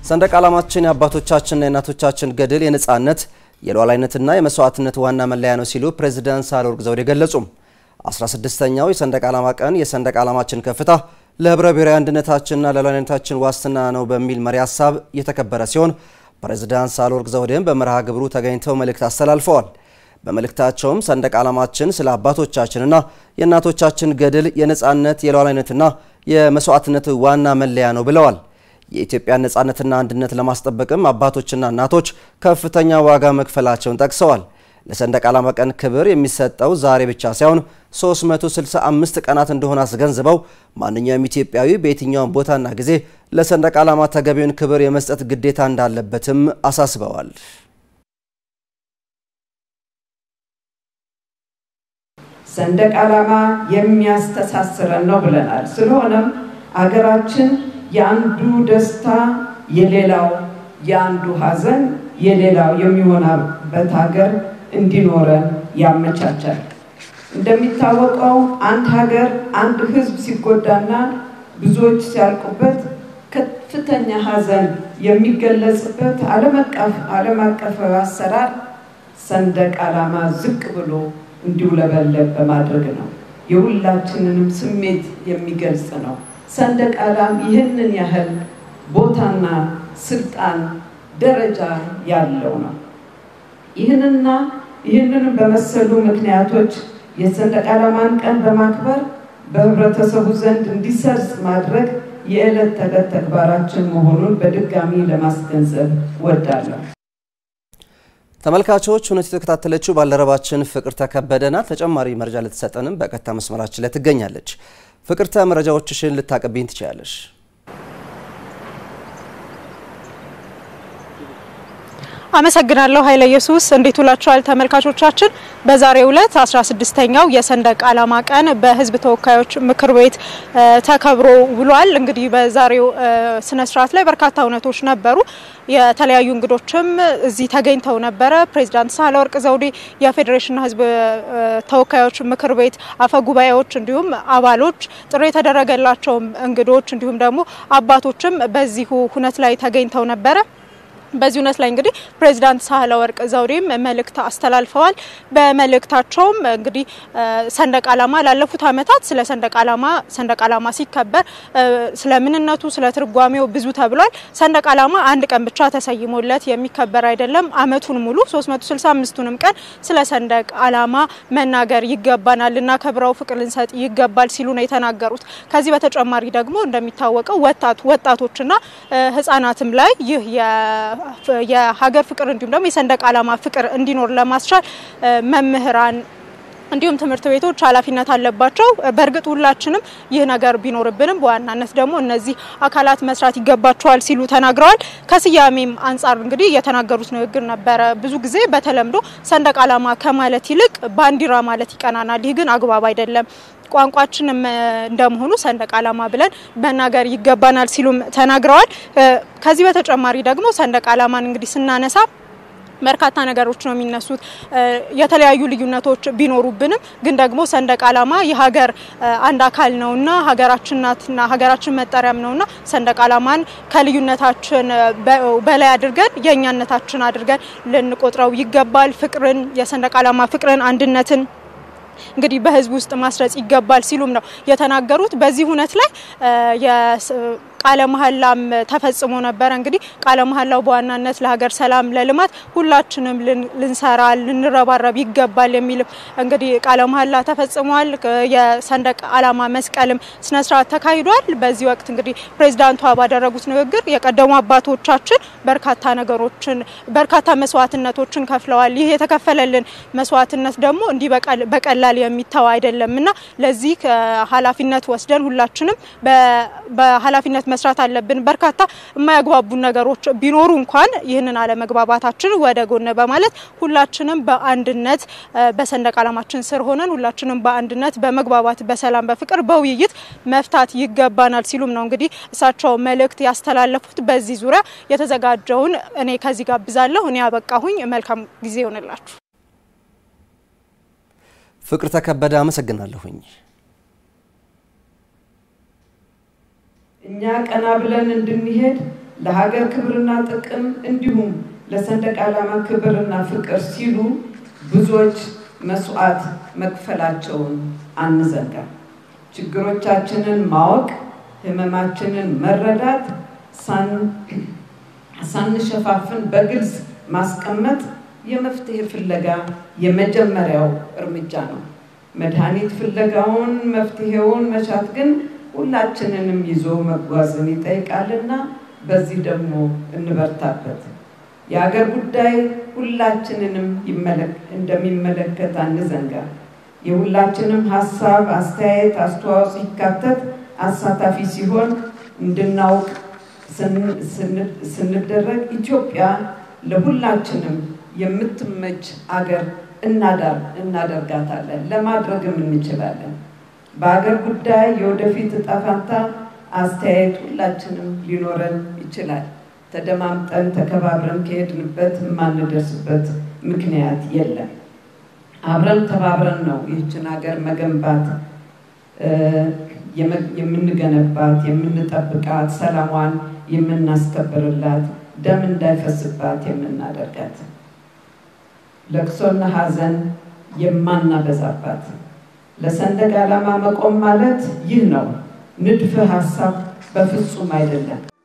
ሰንደቅ ዓላማችን የአባቶቻችንና የእናቶቻችን ገድል የነፃነት የሉዓላዊነትና የመስዋዕትነት ዋና መለያ ነው ሲሉ ፕሬዚዳንት ሳህለወርቅ ዘውዴ ገለጹም። 16ኛው የሰንደቅ ዓላማ ቀን የሰንደቅ ዓላማችን ከፍታ ለህብረ ብሔራዊ አንድነታችንና ለሉዓላዊነታችን ዋስትና ነው በሚል መሪ ሀሳብ የተከበረ ሲሆን ፕሬዚዳንት ሳህለወርቅ ዘውዴም በመርሃ ግብሩ ተገኝተው መልእክት አስተላልፈዋል። በመልእክታቸውም ሰንደቅ ዓላማችን ስለ አባቶቻችንና የእናቶቻችን ገድል የነፃነት የሉዓላዊነትና የመስዋዕትነት ዋና መለያ ነው ብለዋል። የኢትዮጵያን ነፃነትና አንድነት ለማስጠበቅም አባቶችና እናቶች ከፍተኛ ዋጋ መክፈላቸውን ጠቅሰዋል። ለሰንደቅ ዓላማ ቀን ክብር የሚሰጠው ዛሬ ብቻ ሳይሆን 365 ቀናት እንደሆነ አስገንዝበው ማንኛውም ኢትዮጵያዊ በየትኛውም ቦታና ጊዜ ለሰንደቅ ዓላማ ተገቢውን ክብር የመስጠት ግዴታ እንዳለበትም አሳስበዋል። ሰንደቅ ዓላማ የሚያስተሳስረን ነው ብለናል። ስለሆነም አገራችን የአንዱ ደስታ የሌላው የአንዱ ሐዘን የሌላው የሚሆንበት ሀገር እንዲኖረን ያመቻቻል። እንደሚታወቀው አንድ ሀገር አንድ ሕዝብ ሲጎዳና ብዙዎች ሲያልቁበት ከፍተኛ ሐዘን የሚገለጽበት ዓለም አቀፋዊ አሰራር ሰንደቅ ዓላማ ዝቅ ብሎ እንዲውለበለብ በማድረግ ነው። የሁላችንንም ስሜት የሚገልጽ ነው። ሰንደቅ ዓላማ ይህንን ያህል ቦታና ስልጣን ደረጃ ያለው ነው። ይህንና ይህንንም በመሰሉ ምክንያቶች የሰንደቅ ዓላማን ቀን በማክበር በህብረተሰቡ ዘንድ እንዲሰርጽ ማድረግ የዕለት ተዕለት ተግባራችን መሆኑን በድጋሚ ለማስገንዘብ ወዳለሁ። ተመልካቾች እውነት የተከታተለችው ባልደረባችን ፍቅርተ ከበደ ናት። ተጨማሪ መረጃ ልትሰጠንም በቀጥታ መስመራችን ላይ ትገኛለች። ፍቅርተ መረጃዎችሽን ልታቀብኝ ትችላለሽ? አመሰግናለሁ ኃይለ ኢየሱስ። እንዴት ውላችኋል ተመልካቾቻችን? በዛሬው ዕለት 16ኛው የሰንደቅ ዓላማ ቀን በህዝብ ተወካዮች ምክር ቤት ተከብሮ ውሏል። እንግዲህ በዛሬው ስነ ስርዓት ላይ በርካታ እውነቶች ነበሩ። የተለያዩ እንግዶችም እዚህ ተገኝተው ነበረ። ፕሬዚዳንት ሳህለወርቅ ዘውዴ፣ የፌዴሬሽንና ህዝብ ተወካዮች ምክር ቤት አፈ ጉባኤዎች፣ እንዲሁም አባሎች፣ ጥሪ የተደረገላቸው እንግዶች እንዲሁም ደግሞ አባቶችም በዚሁ ሁነት ላይ ተገኝተው ነበረ። በዚህ እውነት ላይ እንግዲህ ፕሬዚዳንት ሳህለወርቅ ዘውዴም መልእክት አስተላልፈዋል። በመልእክታቸውም እንግዲህ ሰንደቅ ዓላማ ላለፉት ዓመታት ስለ ሰንደቅ ዓላማ ሰንደቅ ዓላማ ሲከበር ስለ ምንነቱ ስለ ትርጓሜው ብዙ ተብሏል። ሰንደቅ ዓላማ አንድ ቀን ብቻ ተሰይሞለት የሚከበር አይደለም። ዓመቱን ሙሉ 365ቱንም ቀን ስለ ሰንደቅ ዓላማ መናገር ይገባናል፣ ልናከብረው፣ ፍቅር ልንሰጥ ይገባል ሲሉ ነው የተናገሩት። ከዚህ በተጨማሪ ደግሞ እንደሚታወቀው ወጣቱ ወጣቶችና ህጻናትም ላይ ይህ የሀገር ፍቅር እንዲሁም ደግሞ የሰንደቅ ዓላማ ፍቅር እንዲኖር ለማስቻል መምህራን እንዲሁም ትምህርት ቤቶች ኃላፊነት አለባቸው። በእርግጥ ሁላችንም ይህ ነገር ቢኖርብንም በዋናነት ደግሞ እነዚህ አካላት መስራት ይገባቸዋል ሲሉ ተናግረዋል። ከስያሜም አንጻር እንግዲህ የተናገሩት ንግግር ነበረ። ብዙ ጊዜ በተለምዶ ሰንደቅ ዓላማ ከማለት ይልቅ ባንዲራ ማለት ይቀናናል። ይህ ግን አግባብ አይደለም። ቋንቋችንም እንደመሆኑ ሰንደቅ ዓላማ ብለን መናገር ይገባናል ሲሉም ተናግረዋል። ከዚህ በተጨማሪ ደግሞ ሰንደቅ ዓላማን እንግዲህ ስናነሳ በርካታ ነገሮች ነው የሚነሱት። የተለያዩ ልዩነቶች ቢኖሩብንም ግን ደግሞ ሰንደቅ ዓላማ የሀገር አንድ አካል ነውና ሀገራችን ናትና ሀገራችን መጠሪያም ነውና ሰንደቅ ዓላማን ከልዩነታችን በላይ አድርገን የእኛነታችን አድርገን ልንቆጥረው ይገባል። ፍቅርን፣ የሰንደቅ ዓላማ ፍቅርን፣ አንድነትን እንግዲህ በህዝብ ውስጥ ማስረጽ ይገባል ሲሉም ነው የተናገሩት። በዚህ ሁነት ላይ ቃለ መሀላም ተፈጽሞ ነበረ። እንግዲህ ቃለ መሀላው በዋናነት ለሀገር ሰላም፣ ለልማት ሁላችንም ልንሰራ ልንረባረብ ይገባል የሚልም እንግዲህ ቃለ መሀላ ተፈጽሟል። የሰንደቅ ዓላማ መስቀልም ስነስርዓት ተካሂዷል። በዚህ ወቅት እንግዲህ ፕሬዚዳንቷ ባደረጉት ንግግር የቀደሙ አባቶቻችን በርካታ ነገሮችን በርካታ መስዋዕትነቶችን ከፍለዋል። ይህ የተከፈለልን መስዋዕትነት ደግሞ እንዲህ በቀላል የሚተው አይደለም እና ለዚህ ኃላፊነት ወስደን ሁላችንም በኃላፊነት መስራት አለብን። በርካታ የማያግባቡ ነገሮች ቢኖሩ እንኳን ይህንን አለመግባባታችን ወደ ጎን በማለት ሁላችንም በአንድነት በሰንደቅ ዓላማችን ስር ሆነን ሁላችንም በአንድነት በመግባባት በሰላም በፍቅር በውይይት መፍታት ይገባናል ሲሉም ነው እንግዲህ እሳቸው መልእክት ያስተላለፉት። በዚህ ዙሪያ የተዘጋጀውን እኔ ከዚህ ጋብዛለሁ። እኔ ያበቃሁኝ። መልካም ጊዜ ይሆንላችሁ። ፍቅር ተከበደ አመሰግናለሁኝ። እኛ ቀና ብለን እንድንሄድ ለሀገር ክብርና ጥቅም እንዲሁም ለሰንደቅ ዓላማ ክብርና ፍቅር ሲሉ ብዙዎች መስዋዕት መክፈላቸውን አንዘንጋ። ችግሮቻችንን ማወቅ፣ ህመማችንን መረዳት፣ ሳንሸፋፍን በግልጽ ማስቀመጥ የመፍትሄ ፍለጋ የመጀመሪያው እርምጃ ነው። መድኃኒት ፍለጋውን መፍትሄውን መሻት ግን ሁላችንንም ይዞ መጓዝን ይጠይቃልና በዚህ ደግሞ እንበርታበት። የሀገር ጉዳይ ሁላችንንም እንደሚመለከት አንዘንጋ። የሁላችንም ሀሳብ፣ አስተያየት፣ አስተዋጽኦ ሲካተት አሳታፊ ሲሆን እንድናውቅ ስንደረግ ኢትዮጵያ ለሁላችንም የምትመች አገር እናደርጋታለን፣ ለማድረግም እንችላለን። በሀገር ጉዳይ የወደፊት እጣ ፈንታ አስተያየት ሁላችንም ሊኖረን ይችላል። ተደማምጠን ተከባብረን ከሄድንበት የማንደርስበት ምክንያት የለም። አብረን ተባብረን ነው ይህችን ሀገር መገንባት የምንገነባት፣ የምንጠብቃት፣ ሰላሟን የምናስከብርላት፣ ደም እንዳይፈስባት የምናደርጋት፣ ለቅሶና ሐዘን የማናበዛባት። ለሰንደቅ ዓላማ መቆም ማለት ይህ ነው። ንድፈ ሀሳብ በፍጹም አይደለም።